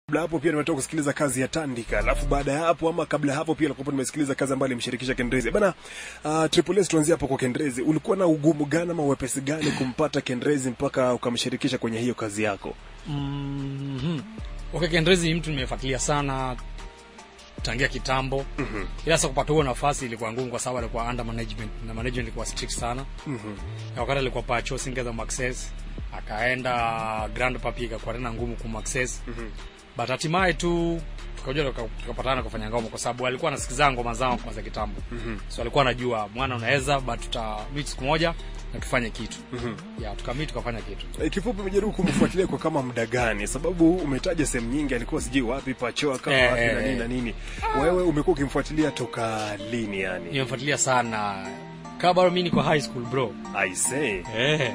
Kabla hapo pia nimetoka kusikiliza kazi ya Tandika, alafu baada ya hapo ama kabla ya hapo pia nilikuwa nimesikiliza kazi ambayo alimshirikisha Kendrezi. Bana, uh, Triple S tuanzie hapo kwa Kendrezi. Ulikuwa na ugumu gani ama wepesi gani kumpata Kendrezi mpaka ukamshirikisha kwenye hiyo kazi yako? Mhm. Okay, Kendrezi ni mtu nimefuatilia sana tangia kitambo. Mhm. Ila sasa kupata huo nafasi ilikuwa ngumu kwa sababu alikuwa under management na management ilikuwa strict sana. Mhm. Na wakati alikuwa Pacho singeza Maxes akaenda Grand Papi ikakuwa tena ngumu ku Maxes. Mhm. But hatimaye tu tukaja tuka- tukapatana kufanya ngoma kwa sababu alikuwa anasikiza ngoma zangu kwa za kitambo. Mhm. So alikuwa anajua mwana unaweza but tuta meet siku moja na tufanye kitu. Mhm. Yeah, tukamit tukafanya kitu. E, kifupi umejaribu kumfuatilia kwa kama muda gani? Sababu umetaja sehemu nyingi, alikuwa sijui wapi pachoa kama Eh, wapi eh, na nini eh. na nini. Wewe umekuwa ukimfuatilia toka lini yani? Nimemfuatilia sana. Kama bado mimi niko high school bro. I say. Eh.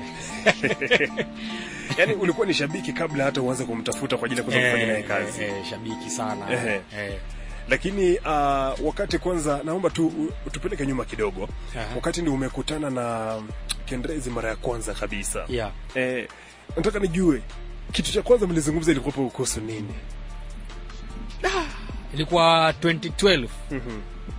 Yaani ulikuwa ni shabiki kabla hata uanze kumtafuta kwa ajili ya kuweza kufanya naye kazi. Eh, eh, shabiki sana. Ehe. Eh. Lakini uh, wakati kwanza, naomba tu u- tupeleke nyuma kidogo. Aha. Wakati ndio umekutana na Kendrezi mara ya kwanza kabisa. Yeah. Eh, nataka nijue kitu cha kwanza mlizungumza ilikuwa kuhusu nini? Ilikuwa 2012 Mhm.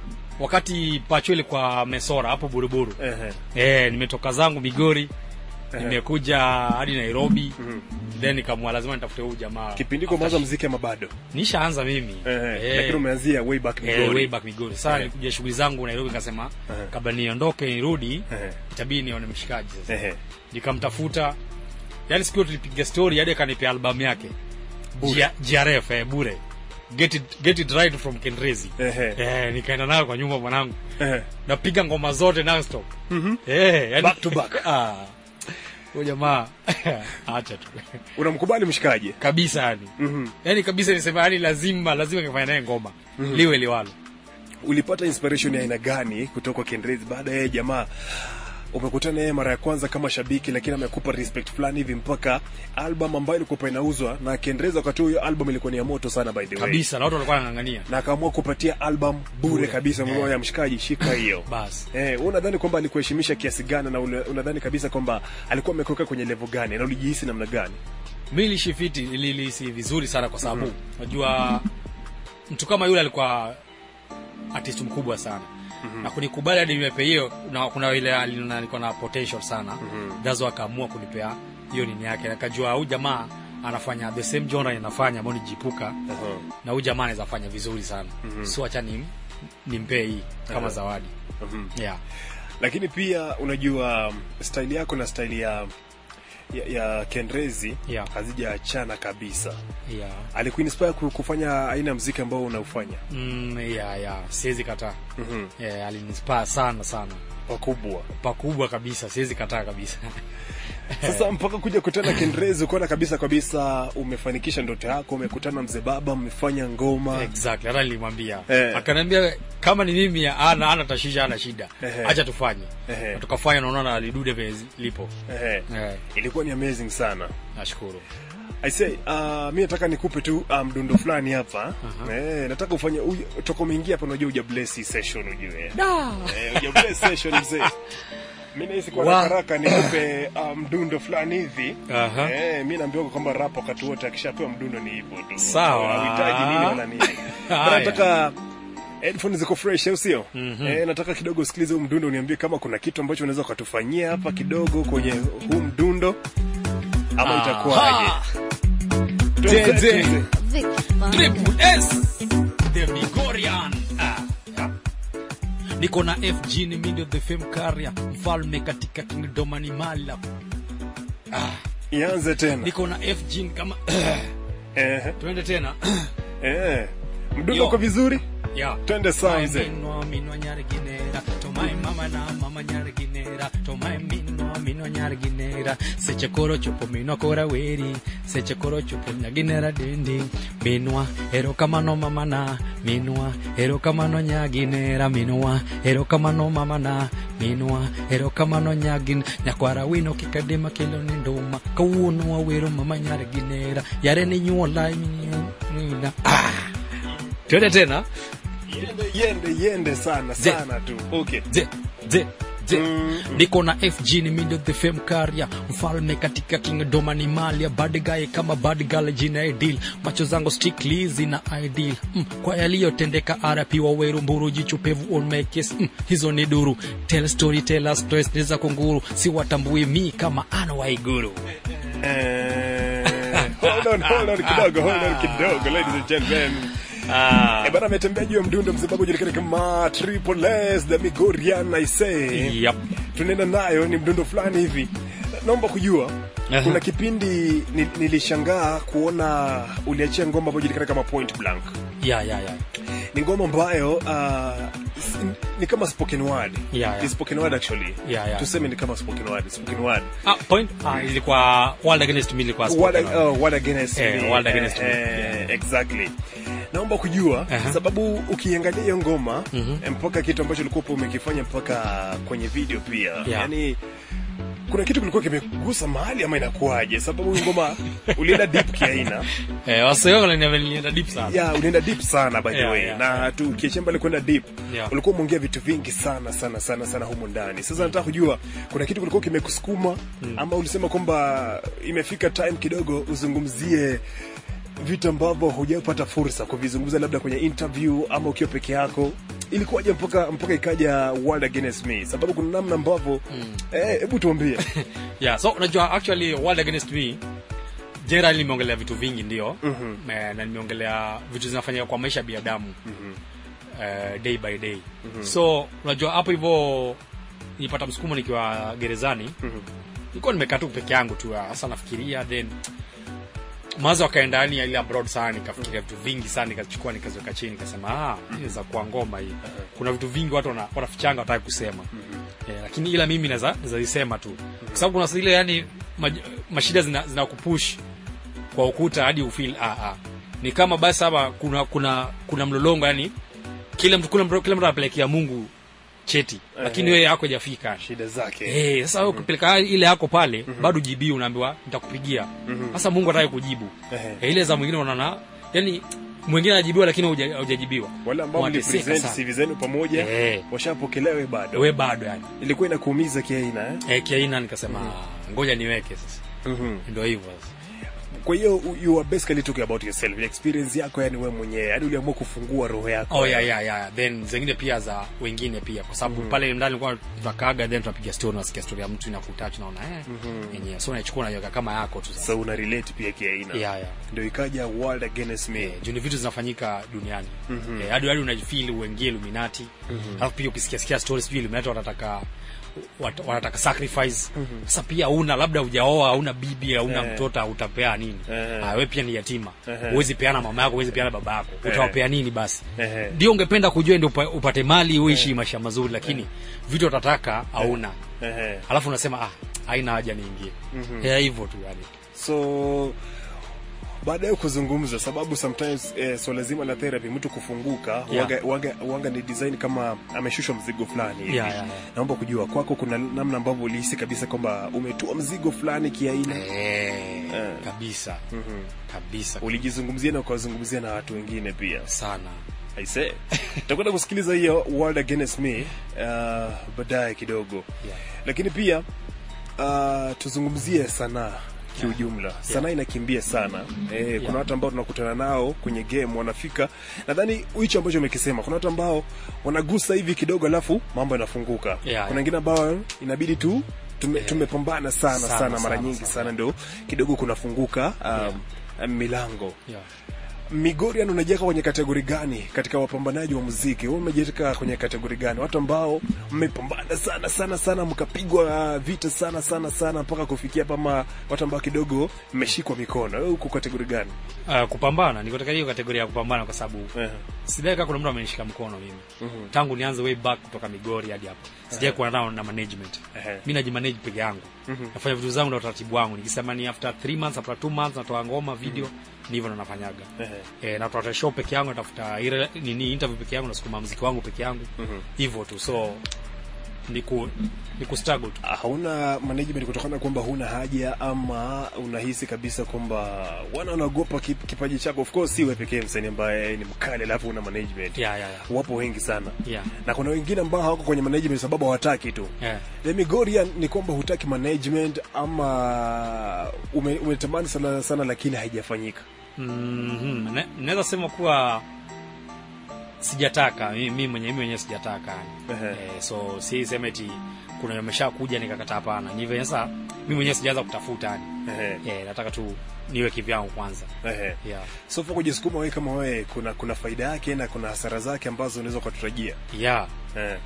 wakati Pacho ilikuwa Mesora hapo Buruburu. Ehe. Eh, nimetoka zangu Migori. Nimekuja hadi Nairobi. Mhm. Then nikamwa lazima nitafute huyu jamaa. Kipindi kwa mwanzo muziki ama bado? Nishaanza mimi. Ehe. Lakini umeanzia way back Eh, Migori. way back Migori. Sasa Eh. nilikuja shughuli zangu Nairobi nikasema Ehe. kabla niondoke nirudi Ehe. itabidi nione mshikaji sasa. Ehe. nikamtafuta yani siku hiyo tulipiga story hadi akanipea albamu yake Bure. G- GRF eh, bure get it, get it right from Kendrezi Ehe. eh, nikaenda nayo kwa nyumba mwanangu Ehe. napiga ngoma zote nonstop Mhm. eh, yani, Back to back. ah huyo jamaa acha tu Unamkubali mshikaji? kabisa yani Mhm. yani kabisa nisema yani lazima lazima kifanya naye ngoma liwe liwalo Ulipata inspiration ya aina gani kutoka kwa Kendrezi baada ya yeye jamaa umekutana naye mara ya kwanza kama shabiki, lakini amekupa respect fulani hivi mpaka album ambayo ilikuwa inauzwa na Kendrezi. Wakati huo hiyo album ilikuwa ni ya moto sana by the way, kabisa na watu walikuwa wanang'ang'ania na akaamua kupatia album bure, Bure. kabisa. Mmoja Eh. ya mshikaji, shika hiyo basi Eh, wewe unadhani kwamba alikuheshimisha kiasi gani na ule- unadhani kabisa kwamba alikuwa amekuweka kwenye level gani na ulijihisi namna gani? mi nilishifiti nilihisi vizuri sana kwa sababu unajua mtu kama yule alikuwa artist mkubwa sana na kunikubali hadi nimepe hiyo na kuna ile aliona niko na potential sana dazo akaamua kunipea hiyo nini yake nakajua huyu jamaa anafanya the same genre inafanya ambao nijipuka na huyu jamaa anaweza fanya vizuri sana so acha nim, nimpee hii kama Aha. zawadi Mhm. yeah Lakini pia unajua style yako na style ya ya, ya Kendrezi Yeah. hazijaachana kabisa. yeah Alikuinspire ku- kufanya aina ya muziki ambao unaufanya mm, yeah yeah siwezi kataa Mhm. yeah, alinispire sana sana pakubwa. pakubwa kabisa siwezi kataa kabisa Sasa mpaka kuja kutana Kendrezi, ukaona kabisa kabisa umefanikisha ndoto yako, umekutana mzee baba, mmefanya ngoma exactly hata nilimwambia Eh. akaniambia kama ni mimi ana ana tashisha ana shida Ehe. acha tufanye Ehe. Na tukafanya naona na lidude vile lipo Ehe. eh, Ilikuwa ni amazing sana. nashukuru I say, uh, mi nataka nikupe tu uh, mdundo fulani hapa eh, nataka ufanye uj- toka umeingia hapa, unajua uja bless hii session ujue eh, uja bless session mzee. Mi nahisi kwa Wa- haraka haraka nikupe uh, mdundo fulani hivi Aha. eh, mi naambiwa kwamba rap wakati wote akishapewa mdundo ni hivyo tu, Sawa. hauhitaji nini wala nini. Haya. Bana, nataka headphone ziko fresh au sio? Eh, nataka kidogo usikilize huu mdundo, uniambie kama kuna kitu ambacho unaweza ukatufanyia hapa kidogo kwenye huu mdundo ama itakuwaje? Aha. Tuanze, Zeze. tuanze. Triple S the Migorian ah. yeah. niko na FG ni mindo the fame carrier mfalme katika kingdom animal ah. Ianze tena. niko na FG kama Eh, tuende tena eh. Mdundo Yo. uko vizuri? yeah. Twende sawa mzee. minwa minwa nyarginera tomai mama na mama nyarginera tomai minwa minwa nyarginera seche koro chopo minwa kora weri seche koro chopo nyaginera dendi minwa erokamano mama na minwa erokamano nyaginera minwa erokamano mama na minwa erokamano nyagin nyakwara wino kikadima kelo ni nduma kawuono wawero mama nyarginera yare ni nyuola minwa ah. twende tena Yende yende yende sana Ze. sana tu. Okay. ze ze Je, niko na fg ni middle the fame career mfalme katika kingdom ni malia bad guy kama bad girl jina ideal macho zangu strictly zina ideal mm, kwa yaliyotendeka rp waweru mburu jichupevu on my case mm, hizo ni duru tell story tell us stories za kunguru si watambui mi kama ana waiguru Eh, hold on, hold on kidogo, hold on kidogo, ladies and gentlemen. Eh, bana ametembea juu ya mdundo mzimbabwe ujulikana kama Triple S the Migorian I say. yep. Tunaenda nayo ni mdundo fulani hivi. Naomba kujua Aha. kuna kipindi ni, nilishangaa kuona uliachia ngoma ambayo inajulikana kama Point Blank. ya ya ya Ni ngoma ambayo uh, s- ni kama spoken word. Yeah, yeah. Ni spoken word actually. Yeah, yeah. Tuseme ni kama spoken word, spoken word. ah, point ah, ilikuwa world against me ilikuwa What, spoken word. uh, what against Eh, me. what against me. Eh, exactly naomba kujua Aha. sababu ukiangalia hiyo ngoma mpaka kitu ambacho ulikuwa umekifanya mpaka kwenye video pia yani kuna kitu kilikuwa kimegusa mahali ama inakuwaje sababu hii ngoma ulienda deep kiaina eh, wasee wangu wananiambia nilienda deep sana ya ulienda deep sana by the Yeah, way yeah, na tu ukiachia mbali kwenda deep Yeah. ulikuwa umeongea vitu vingi sana sana sana sana humu ndani sasa nataka kujua kuna kitu kilikuwa kimekusukuma ama ulisema kwamba imefika time kidogo uzungumzie vitu ambavyo hujapata fursa kuvizungumza labda kwenye interview ama ukiwa peke yako ilikuwaje mpaka mpaka ikaja world against me sababu kuna namna ambavyo eh, hebu tuambie yeah so unajua actually world against me generally nimeongelea vitu vingi ndio mm-hmm. na nimeongelea vitu zinafanyika kwa maisha ya binadamu mm-hmm. uh, day by day mm-hmm. so unajua hapo hivyo nilipata msukumo nikiwa gerezani mm-hmm. nilikuwa nimekaa tu peke yangu tu hasa nafikiria then mawazo akaenda yani ile abroad sana nikafikiria vitu vingi sana nikachukua nikaziweka chini nikasema ah inaweza kuwa ngoma hii kuna vitu vingi watu wana- wanafichanga wataki kusema yeah, lakini ila mimi naweza naweza zisema tu kwa sababu kuna zile yani maj, mashida zina, zina kupush kwa ukuta hadi ufeel ah, ah. ni kama basi hapa kuna kuna kuna mlolongo yani kila mtu kila mtu kila mtu anapelekea Mungu cheti lakini wewe yako hajafika shida zake Eh, sasa wewe ukipeleka ile yako pale bado jibii unaambiwa nitakupigia. Sasa Mungu hataki kujibu. Ehe. Eh, ile za mwingine unaona yani mwingine anajibiwa lakini huja- hujajibiwa. wale ambao Wanateseka mlipresent sana. CV zenu pamoja Eh. washapokelewe bado We bado yani. ilikuwa inakuumiza kiaina eh? Eh, kiaina nikasema ngoja niweke sasa. Ndio hivyo sasa. kwa hiyo you are basically talking about yourself experience yako yani wewe mwenyewe yani uliamua kufungua roho yako Oh yeah, yeah, yeah. Then zingine pia za wengine pia kwa sababu pale ndani kwa tunakaaga then tunapiga story unasikia story ya mtu inakutouch naona eh yenyewe. So unaichukua unaiweka kama yako tu sasa. so una relate pia kiaina Yeah, yeah. ndio ikaja world against me Eh, juu ni vitu zinafanyika duniani Eh, hadi hadi unajifeel uingie Illuminati alafu pia ukisikia sikia stories pia Illuminati wanataka wat- wanataka sacrifice sasa pia una labda hujaoa hauna bibi hauna Eh. mtoto utapea nini Eh. ah, wewe pia ni yatima Eh. huwezi peana mama yako huwezi peana baba yako utawapea nini basi Eh. ndio ungependa kujua ndio upa- upate mali uishi maisha mazuri lakini vitu utataka hauna Ehe. alafu unasema ah haina haja niingie Eh, hivyo tu yani so baada ya kuzungumza sababu sometimes eh, swala zima la therapy mtu kufunguka Yeah. waga, waga, waga ni design kama ameshushwa mzigo fulani hivi. Yeah, yeah, yeah. naomba kujua kwako kuna namna ambavyo ulihisi kabisa kwamba umetua mzigo fulani kiaina eh, kabisa kabisa ulijizungumzia na ukawazungumzia na watu wengine pia sana aise tutakwenda kusikiliza hiyo world against me uh, baadaye kidogo Yeah. lakini pia uh, tuzungumzie sanaa kiujumla sanaa inakimbia sana eh, kuna watu ambao tunakutana nao kwenye game wanafika nadhani hicho ambacho umekisema kuna watu ambao wanagusa hivi kidogo alafu mambo yanafunguka Yeah, kuna yeah. wengine ambao inabidi tu tume, tumepambana sana sana, Sana, mara sana, nyingi sana. sana ndio kidogo kunafunguka um, milango yeah. Migorian unajiweka kwenye kategori gani katika wapambanaji wa muziki? Wewe umejiweka kwenye kategori gani? Watu ambao mmepambana sana sana sana mkapigwa vita sana sana sana mpaka kufikia hapa, ama watu ambao kidogo mmeshikwa mikono? Wewe uko kategori gani? Uh, kupambana niko katika hiyo kategoria ya kupambana kwa sababu Eh. sidai kama kuna mtu amenishika mkono mimi tangu nianze way back kutoka Migori hadi hapo sijai kuwa nao na management Ehe. mi najimanage peke yangu nafanya vitu zangu na utaratibu wangu nikisema ni after 3 months after 2 months natoa ngoma video ni hivyo ndo nafanyaga Ehe. eh, natoa show peke yangu natafuta ile nini interview peke yangu nasukuma muziki wangu peke yangu hivyo tu so ni ku ni ku struggle tu hauna management kutokana na kwamba huna haja ama unahisi kabisa kwamba wana wanaogopa kip- kipaji chako of course si wewe pekee msanii ambaye ni mkali alafu una management yeah yeah yeah wapo wengi sana yeah na kuna wengine ambao hawako kwenye management sababu hawataki tu yeah The Migoria ni kwamba hutaki management ama ume, umetamani sana sana lakini haijafanyika Mhm. Ne- naweza sema kuwa sijataka mi mi mwenyewe mi mwenyewe sijataka yani. Ehe. eh, so si sema eti kuna amesha kuja nikakataa hapana ni vile sasa mi mwenyewe sijaanza kutafuta yani Ehe, eh, nataka tu niwe kivyangu kwanza ehe. yeah so for kujisukuma wewe kama wewe kuna kuna faida yake na kuna hasara zake ambazo unaweza kutarajia yeah eh.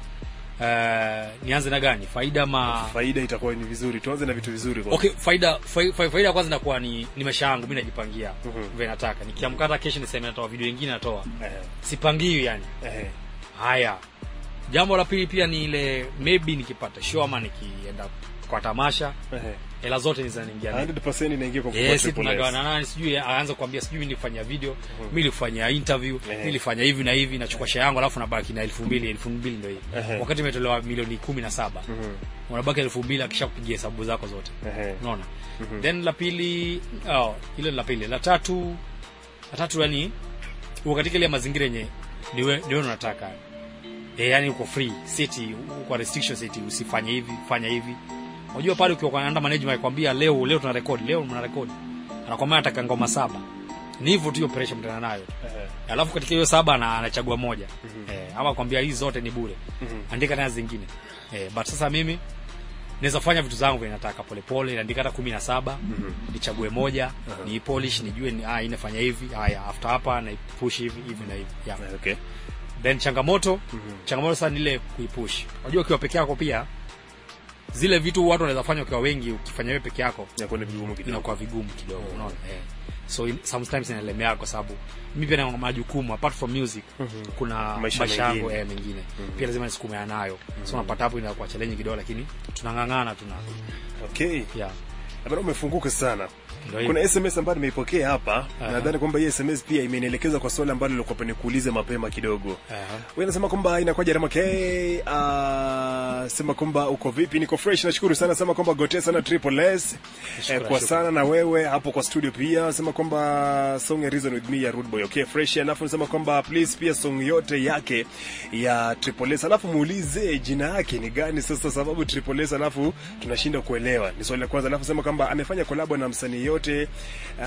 eh, nianze na gani faida ma faida itakuwa ni vizuri tuanze na vitu vizuri kwanza. okay faida fa- fa- faida ya kwanza inakuwa ni, ni maisha yangu mi najipangia Mhm. vile nataka nikiamka hata kesho niseme natoa video nyingine natoa Ehe, sipangiwi yani ehe. haya jambo la pili pia ni ile maybe nikipata show ama nikienda kwa tamasha Ehe. hela zote ni zinaingia mimi. 100% inaingia kwa Yes, Triple S. tunagawana nani sijui aanze kuambia sijui nilifanya video mimi nilifanya interview Ehe. mimi nilifanya hivi na hivi nachukua share yangu alafu nabaki na elfu mbili elfu mbili ndio hii Ehe. wakati imetolewa milioni kumi na saba Mhm, unabaki elfu mbili akisha kupigia hesabu zako zote ehe. unaona then la pili oh, ile la pili la tatu la tatu yani uko katika ile mazingira yenye niwe niwe unataka e, yani uko free city uko restriction city usifanye hivi fanya hivi unajua pale ukiwa kwa under management akwambia leo leo tuna record leo mna record anakwambia nataka ngoma saba ni hivyo tu hiyo pressure mtana nayo Ehe. alafu katika hiyo saba ana, anachagua moja eh, ama kwambia hizi zote ni bure Mhm. andika tena zingine eh, but sasa mimi naweza fanya vitu zangu vile nataka polepole naandika hata kumi na saba nichague moja ni polish nijue ni, ah, inafanya hivi haya after hapa na push hivi hivi na hivi yeah. Okay. then changamoto changamoto sana ni ile kuipush unajua ukiwa peke yako pia zile vitu watu wanaweza fanya ukiwa wengi ukifanya wewe peke yako Inakuwa ni vigumu kidogo. inakuwa vigumu kidogo unaona eh. so in, sometimes inalemea kwa sababu mi pia na majukumu apart from music kuna Maisha maisha yangu mengine. eh, mengine pia lazima nisukumea nayo so unapata hapo inakuwa challenge kidogo lakini tunang'ang'ana tuna Okay. yeah Bado umefunguka sana. Ndio hivyo. Kuna SMS ambayo nimeipokea hapa. Aha. Nadhani kwamba hii SMS pia imenielekeza kwa swali ambalo nilikuwa nikuulize mapema kidogo. Aha. Wewe unasema kwamba inakuwa Jerema K, uh, sema kwamba uko vipi? Niko fresh, nashukuru sana. Sema kwamba gotea sana Triple S. Eh, Shukrani, kwa shukrani. sana na wewe hapo kwa studio pia. Sema kwamba song ya Reason with me ya Rude Boy. Okay, fresh. Alafu nasema kwamba please pia song yote yake ya Triple S. Alafu muulize jina yake ni gani sasa sababu Triple S alafu tunashinda kuelewa. Ni swali la kwanza. Alafu sema kwamba amefanya collab na msanii yote uh,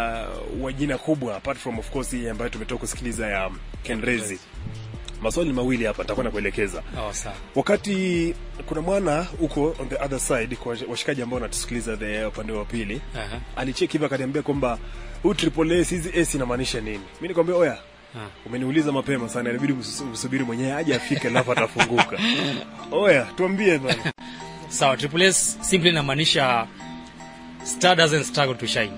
wa jina kubwa apart from of course hii ambayo tumetoka kusikiliza ya Kenrezi. Maswali ni mawili hapa nitakuwa nakuelekeza. oh, sawa Wakati kuna mwana huko on the other side kwa washikaji ambao wanatusikiliza the upande wa pili, Aha. alicheki hivi akaniambia kwamba huu triple S hizi S inamaanisha nini? Mimi nikamwambia oya, Ah. umeniuliza mapema sana, inabidi usus- usubiri mwenyewe aje afike alafu atafunguka. Oya, tuambie bana. sawa triple s simply inamaanisha star doesn't struggle to shine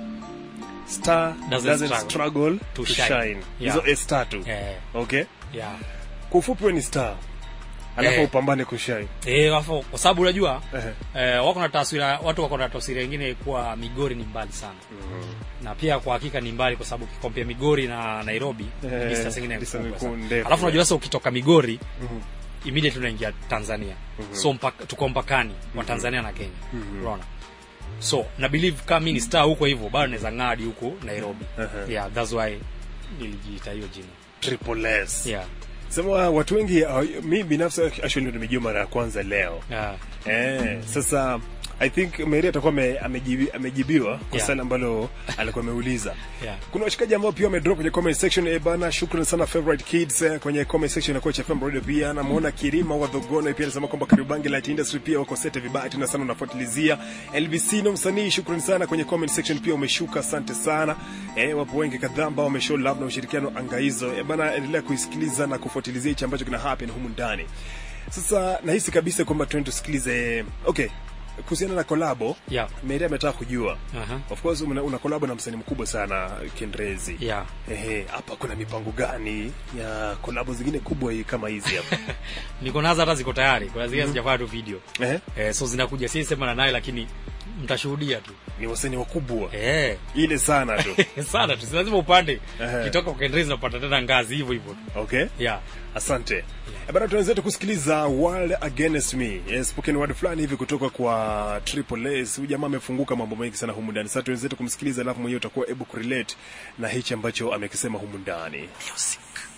Star Doesn't doesn't struggle struggle to to shine. shine. Yeah. Hizo S tatu. eh, Okay? yeah Kwa ufupi wewe ni star. Alafu Eh. upambane kushine. eh wafo kwa sababu unajua Ehe. eh, wako na taswira watu wako na taswira nyingine kuwa Migori ni mbali sana na pia kwa hakika ni mbali kwa sababu ukikompea Migori na Nairobi Eh, distance nyingine ni distance kubwa ni sana. ndefu, alafu unajua eh. sasa ukitoka Migori Mhm. immediately unaingia Tanzania so mpaka, tuko mpakani wa Tanzania na Kenya unaona so na believe kama mimi ni star huko hivyo bado naweza ngadi huko Nairobi Uh-huh. yeah that's why nilijiita hiyo jina Triple S. yeah Sema watu wengi uh, mi binafsi actually ndo nimejua mara ya kwanza leo. yeah Eh, sasa I think Mary atakuwa ame- amejibi, amejibiwa kwa Yeah. swali ambalo alikuwa ameuliza. yeah Kuna washikaji ambao pia wamedrop kwenye comment section eh bana, shukrani sana favorite kids eh, kwenye comment section ya Coach FM Radio pia namuona Kirima wa Dhogono pia anasema kwamba Karibangi Light Industry pia wako sete vibaya tena sana unafuatilizia. LBC no msanii, shukrani sana kwenye comment section pia umeshuka, asante sana. Eh, wapo wengi kadhaa ambao wameshow love na ushirikiano anga hizo. Eh bana, endelea kuisikiliza na kufuatilizia hichi ambacho kina happen humu ndani. Sasa nahisi kabisa kwamba tuende tusikilize. Okay, kuhusiana na kolabo yeah Mary ametaka kujua aha Of course una, una collab na msanii mkubwa sana Kendrezi. yeah Ehe, hapa kuna mipango gani ya collab zingine kubwa hii kama hizi hapa? niko nazo hata ziko tayari kuna zingine sijafanya tu video Ehe. eh, so zinakuja si sema na naye lakini mtashuhudia tu ni wasanii wakubwa eh ile sana tu sana tu si lazima upande Ehe. kitoka kwa Enrezi unapata tena ngazi hivyo hivyo okay yeah asante yeah. bana tuanzetu kusikiliza world against me yes, spoken word fulani hivi kutoka kwa triple s huyu jamaa amefunguka mambo mengi sana humu ndani sasa tuenzetu kumsikiliza alafu mwenyewe utakuwa able kurelate na hichi ambacho amekisema humu ndani Music.